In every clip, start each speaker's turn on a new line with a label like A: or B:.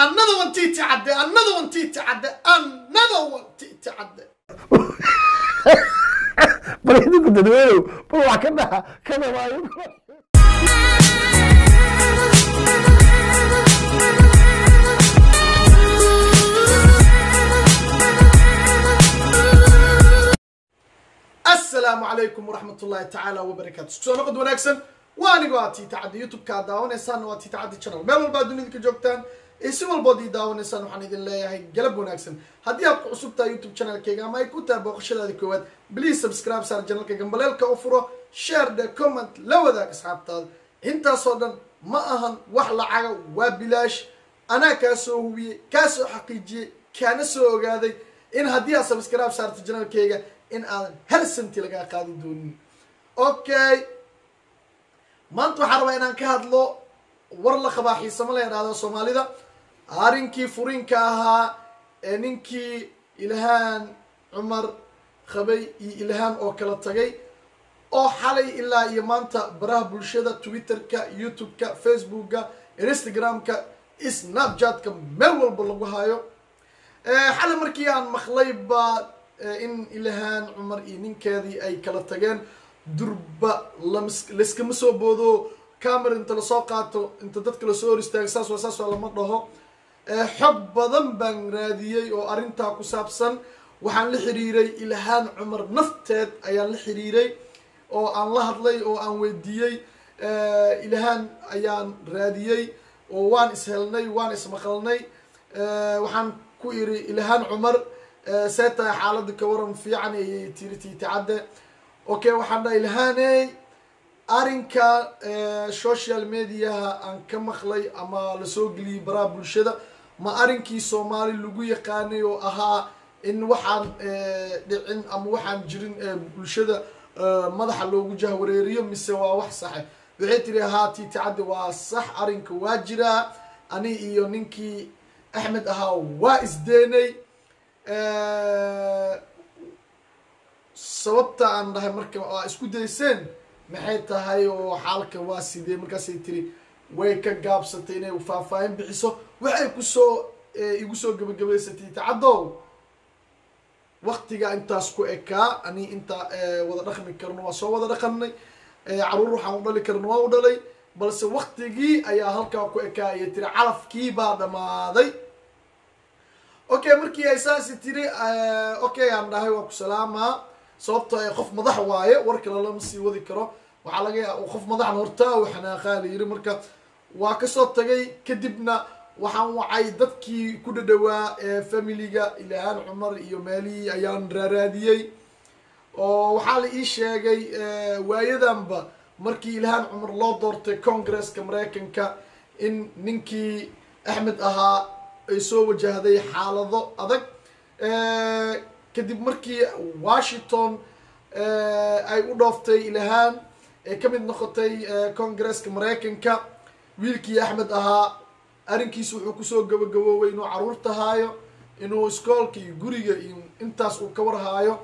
A: another one titi cadde another one titi cadde another one titi cadde
B: bal idinku dadweynow bal wax ka dhaha ka dhamaayo
A: asalaamu calaykum waraxmat ullaahi tacaala wabarakaatu isku soo noqod wanaagsan waa anigoo aa tiita caddi youtube-ka ad daawanaysaan waa tiita caddi channel meel walba ad dunida ka joogtaan iyo si walbood ii daawanaysaan waxaan idin leeyahay galab wanaagsan haddii aad ku cusub tahay youtube channelkayga ama ay ku tahay booqashadaada koowaad please subscribe saar channelkayga mbaleelka u furo share the comment la wadaag asxaabtaada intaasoo dhan ma ahan wax lacaga waa bilaash anaa kaa soo hubiyey kaa soo xaqiijiyey kaana soo ogaaday in haddii aad subscribe saarto channelkayga in aadan hal santi lagaa qaadi doonin okay maanta waxaan rabaa inaan ka hadlo war la qabaa xiisamo la yidhahdo soomaalida arrinkii furiinka ahaa ee ninkii ilhaan cumar qabay iyo ilhaan oo kala tagay oo xalay ilaa iyo maanta baraha bulshada twitterka youtube-ka facebookka instagram-ka snapchat-ka meel walba lagu hayo xalay markii aan maqlay baa in ilhaan cumar iyo ninkeedii ay kala tageen durba lamas layskama soo boodo camera inta lasoo qaato inta dadka lasoo hor istaago saas waa saas waa lama dhaho xog badan baan raadiyey oo arrintaa ku saabsan waxaan la xiriiray ilhaan cumar nafteed ayaan la xiriiray oo aan la hadlay oo aan weydiiyey ilhaan ayaan raadiyey oo waan ishelnay waan ismaqalnay waxaan ku iri ilhaan cumar see tahay xaaladda ka waran fiican ayay tiri tiitacadde okay waxaan dhaha ilhaaney arrinka social mediaha aan ka maqlay ama lasoo geliyey baraha bulshada ma arrinkii soomaali lagu yaqaanay oo ahaa in waxaan dhicin ama waxaan jirin bulshada madaxa loogu jahwareeriyo mise waa wax saxe waxay tiri haa tiitacadde waa sax arrinka waa jiraa ani iyo ninkii axmed ahaa waa isdeenay sababta aan dhahay marka aa isku dayseen maxay tahay oo xaalka waa sidee markaasay tiri way ka gaabsatay inay faahfaahin bixiso waxay kusoo igu soo gabagabaysatay tacaddow waktiga intaas ku ekaa ani intaa wada dhaqmi karno waa soo wada dhaqanay caruur waxaan u dhali karno waa u dhalay balse waktigii ayaa halkaa ku ekaa ayay tiri calafkii baa dhammaaday okay markii ay saasi tiri okay aan dhahay waa ku salaamaa sababto ay qof madax waaye war kale lama sii wadi karo waxaa laga yaa qof madaxna hortaa u xanaaqaa la yiri marka waa kasoo tagay kadibna waxaan wacay dadkii ku dhadhawaa familiga ilhaan cumar iyo meelihii ayaan raaraadiyey oo waxaa la ii sheegay waayadanba markii ilhaan cumar loo doortay congresska mareykanka in ninkii axmed ahaa ay soo wajahday xaalado adag kadib markii washington ay u dhooftay ilhaan ee ka mid noqotay congresska mareykanka wiilkii axmed ahaa arrinkiisa wuxuu kusoo gabagaboobay inuu caruurta haayo inuu iskoolka iyo guriga iyo intaas uu ka warhaayo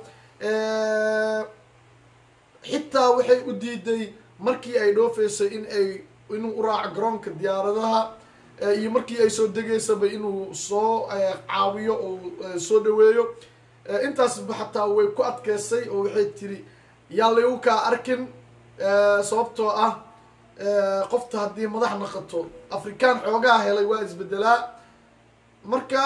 A: xitaa waxay u diiday markii ay dhoofaysay in ay inuu u raaco garoonka diyaaradaha iyo markii ay soo degaysaba inuu soo caawiyo oo soo dhaweeyo intaasba xataa way ku adkeysay oo waxay tiri yaa laygu kaa arkin sababtoo ah qofta haddii madax naqato afrikaan xoogaa helay waa isbedelaa marka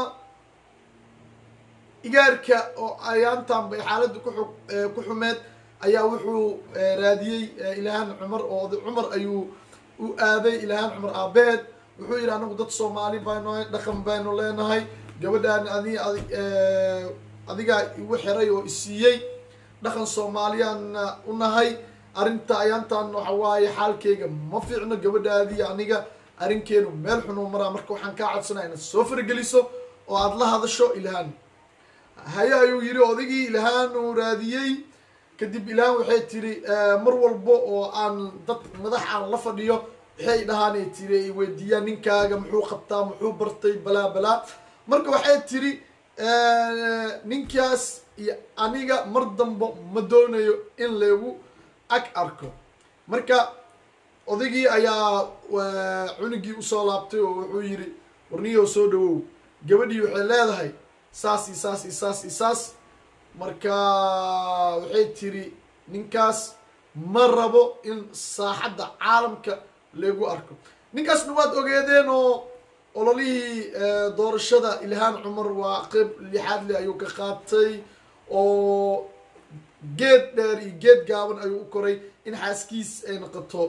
A: igaarka oo ayaantan bay xaaladda ku xug ku xumeed ayaa wuxuu raadiyey ilhaan cumar oo cumar ayuu u aaday ilhaan cumar aabeed wuxuu yidhi anagu dad soomaali baynu dhaqan baynu leenahay gabadhaan adi adigaa igu xiray oo isiiyey dhaqan soomaaliyaanna u nahay arrinta ayaantan waxa waaye xaalkeyga ma fiicno gabadhaadii aniga arrinkeenu meel xunuu maraa marka waxaan kaa codsanaa inaad soo farageliso oo aada la hadasho ilhaan haye ayuu yidhi odaygii ilhaan uu raadiyey kadib ilhaan waxay tiri mar walba oo aan dad madax aan la fadhiyo waxay dhahaanay tiri ay weydiiyaan ninkaaga muxuu qabtaa muxuu bartay balaa balaa marka waxay tiri ninkaas iyo aniga mar damba ma doonayo in lagu ag arko marka odaygii ayaa cunugii usoo laabtay oo wuxuu yidhi warniyow soo dhawow gabadhii waxay leedahay saas iyo saas iyo saas iyo saas marka waxay tiri ninkaas ma rabo in saaxadda caalamka lagu arko ninkaasna waad ogeedeen oo ololihii doorashada ilhaan cumar waa qeyb lixaad le ayuu ka qaatay oo geed dheer iyo geed gaaban ayuu u koray in xaaskiis ay noqoto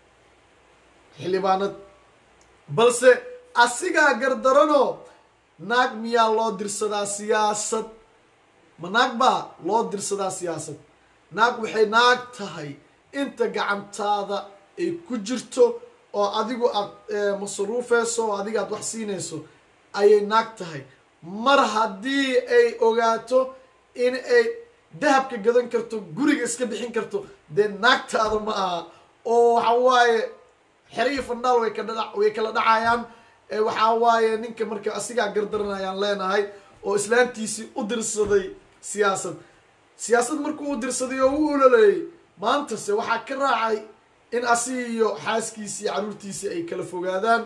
A: xildhibaanad balse asigaa gardaranoo naag miyaa loo dirsadaa siyaasad ma naag baa loo dirsadaa siyaasad naag waxay naag tahay inta gacantaada ay ku jirto oo adigu aad masruufeyso oo adiga aad wax siinayso ayay naag tahay mar haddii ay ogaato in ay dahabka gadan karto guriga iska bixin karto dee naagtaada ma aha oo waxa waaye xeriyi fandhaal way kadha way kala dhacayaan waxaa waaye ninka marka asigaa gardaran ayaan leenahay oo islaantiisii u dirsaday siyaasad siyaasad markuu u dirsaday oo u ololeeyey maantase waxaa ka raacay in asi iyo xaaskiisii caruurtiisii ay kala fogaadaan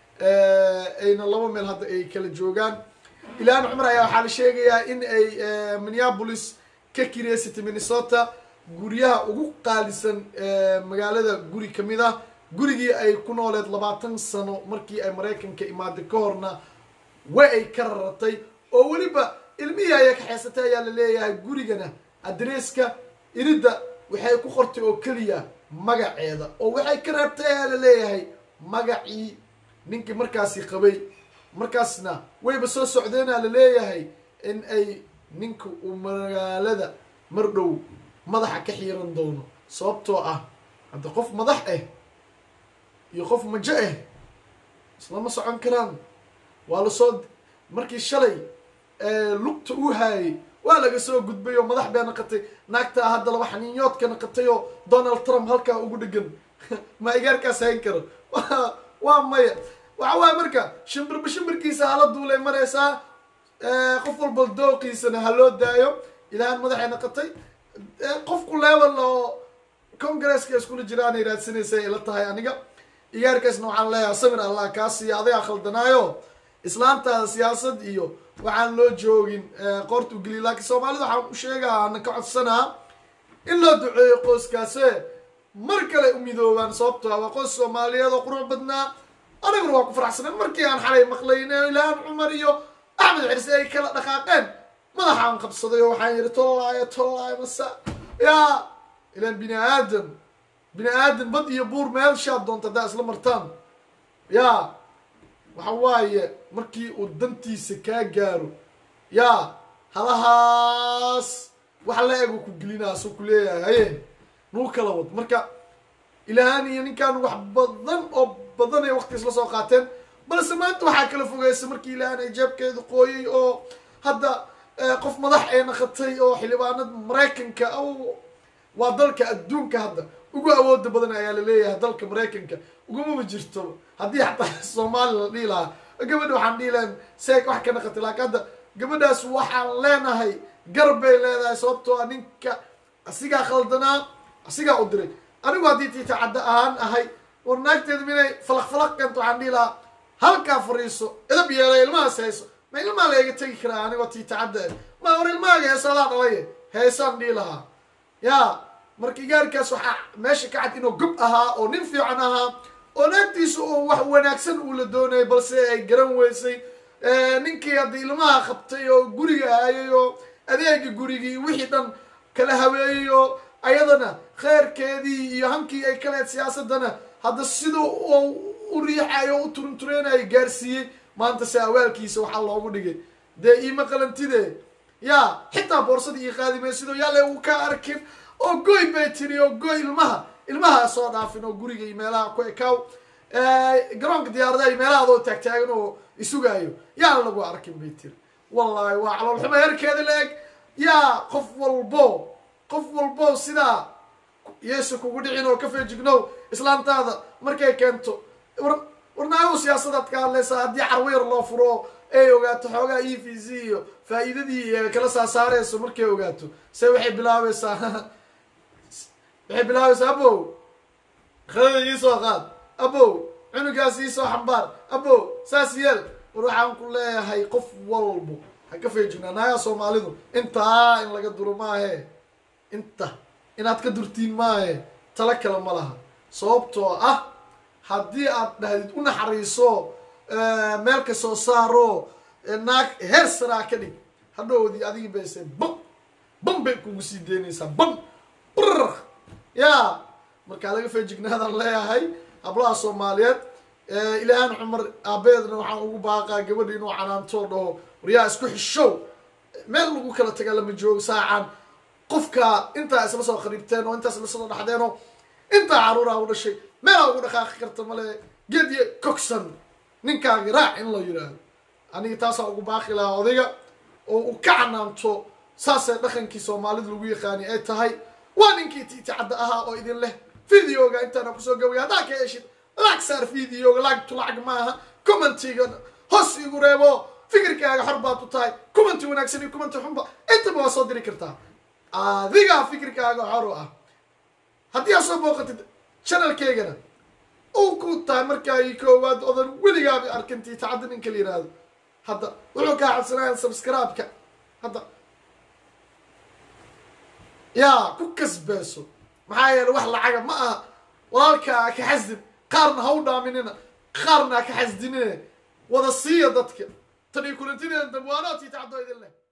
A: ayna laba meel hadda ay kala joogaan ilhaan cumar ayaa waxaa la sheegayaa in ay minneapolis ka kireysatay minnesota guryaha ugu qaalisan magaalada guri kamid ah gurigii ay ku nooleed labaatan sano markii ay maraykanka imaaday ka horna way ay ka raratay oo weliba ilmihii ayay kaxeysatay ayaa la leeyahay gurigana adreeska iridda waxay ku qortay oo keliya magaceeda oo waxay ka reebtay ayaa la leeyahay magacii ninkii markaasi qabay markaasna wayba soo socdeenaa la leeyahay in ay ninka uu magaalada mar dhow madaxa ka xiiran doono sababtoo ah hadda qof madax ah iyo qof majo ah islama socon karaan waa lasoo markii shalay lugta uu haayay waa laga soo gudbay oo madax bee naqatay naagtaa hadda laba xaniinyoodka naqatay oo donald trump halkaa ugu dhegan ma igaarkaas hayn karo waa maya waxa waaya marka shimbirba shimbirkiisa hala duulay maraysaa qof walba dooqiisana ha loo daayo ilahan madaxay naqatay qofku level oo congresska iskula jiraanay raadsanaysa ila tahay aniga igaarkaasna waxaan leeyahay samir allah kaa siiya adagaa khaldanaayo islaamtaada siyaasad iyo waxaan loo joogin qoorta ugeliya laakiin soomaalida waxaan u sheegaa ana ka codsanaa in loo duceeyo qoyskaase mar kale u midoobaan sababto waa qoys soomaaliyeed oo qurux badnaa aniguna waa ku faraxsaneen markii aan xalay maqlayn ilhaan cumar iyo axmed cirse ay kala dhaqaaqeen madaxaan qabsaday oo waxaan yidhi tollaayo tollaayo masa yaa ilaan bini aadam bini aadam bad iyo buur meelshaad doonta haddaa isla martaan yaa waxa waaye markii uu dantiisa kaa gaaro yaa halahaas wax la ego ku gelinaa soo ku leeyahay haye nuu kala wad marka ilahaan iyo ninkaan wax badan oo badan ay waqti isla soo qaateen balse maanta waxaa kala fogeysa markii ilahaan ay jeebkeedu qooyay oo hadda qof madax ay naqatay oo xildhibaanad maraykanka waa dalka adduunka hadda ugu awooda badan ayaa laleeyahay dalka maraykanka ugumaba jirto haddii xataa soomaali la dhihi lahaa gabadha waxaan dhihi lahan seeg wax ka naqatay laakiin hadda gabadhaas waxaan leenahay garab bay leedahay sababtoo a ninka asigaa khaldanaa asigaa u diray anigu haddii tiita cadda ahaan ahay war naagteedu minay falaq falaq keento waxaan dhihi lahaa halkaa fariiso edab yeelay ilmahaas hayso ma ilmaa la iga tegi karaa anigoo tiita cadda ma war ilmahaaga heeso adaa dhalaye heesaan dhihi lahaa yaa marka igaarkaas waxaa meesha ka cad inuu gob ahaa oo nin fiican ahaa oo naagtiisa oo wax wanaagsan uu la doonayay balse ay garan weysay ninkii haddii ilmaha qabtay oo guriga aayay oo adeega gurigii wixii dhan kala habeeyey oo ayadana kheyrkeedii iyo hankii ay kaleed siyaasadana hadda siduu u riixayo o u turuntureynayo gaarsiiyey maanta se awaalkiisa waxaa loogu dhigay dee iima qalantide yaa xitaa boorsada ii qaadimay sidoo yaale uu ka arkin oo goy bay tiri oo goy ilmaha ilmaha soo dhaafin oo guriga iyo meelaha ku ekaaw garoonka diyaaradaha iyo meelaha adoo taagtaagan oo isugaayo yaana lagu arkin bay tiri wallahi waa caloolxumo herkeeda la eg yaa qof walbo qof walbo sidaa yeesu kugu dhicin oo ka feejignow islaamtaada markay keento war warnaagu siyaasadaad ka hadlaysaa haddii carwo yar loo furo ay ogaato xoogaa e v c iyo faa-iidadii kala saasaareyso markay ogaato se waxay bilaabaysaa waxay bilaabaysaa abow qadada iisoo qaad abow cunugaas iisoo xambaar abow saas yeel war waxaan ku leeyahay qof walbo ha ka feejignaa naayaa soomaalidu intaa in laga duro maahe inta inaad ka durtiin maahe tala kale ma laha sababtoo ah haddii aad dhahdid u naxariiso meel ka soo saaro naag heer saraa ka dhig hadhoodii adigi bayse bam bam bay kugu sii deynaysaa bam brr ya markaa laga feejignaadaan leeyahay hablaha soomaaliyeed ilaahan cumar aabeedna waxaan ugu baaqaa gabadha inuu canaantoo dhaho waryaa isku xishow meel lagu kala taga lama joogo saacan qofka intaa isla soo qariibteen oo intaa isla soo dhaxdeen oo intaa caruuraa u dhashay meelaa ugu dhaqaaqi karta male geediye cogson ninkaagi raac in la yidhaahdo aniga taasaa ugu baaqi lahaa odayga oo uu ka canaanto saasee dhaqankii soomaalida lagu yaqaani ay tahay waa ninkii tiiticadda ahaa oo idin leh videoga intaana kusoo gabaya haddaa ka heshid lacag saar videoga lacagtu lacag maaha commentiga hoos igu reebo fikirkaaga xor baad u tahay commenti wanaagsan iyo commenti xunba intaba waa soo diri kartaa adigaa fikirkaaga xor u ah haddii aad soo booqatid channelkeygana uu ku tahay markaa i koowaad odan weligaaba arkin tiitacadda ninka la yihahdo hadda wuxuu kaa cabsanaya subscribe-ka hadda yaa ku kasbeeso maxaa yeele wax lacaga ma aha walaalkaa ka xasdin qaarna ha u dhaaminina qaarna ha ka xasdinine wada siiya dadka tan iyo kulantideeda damwaanaad tiitacaddo idin leh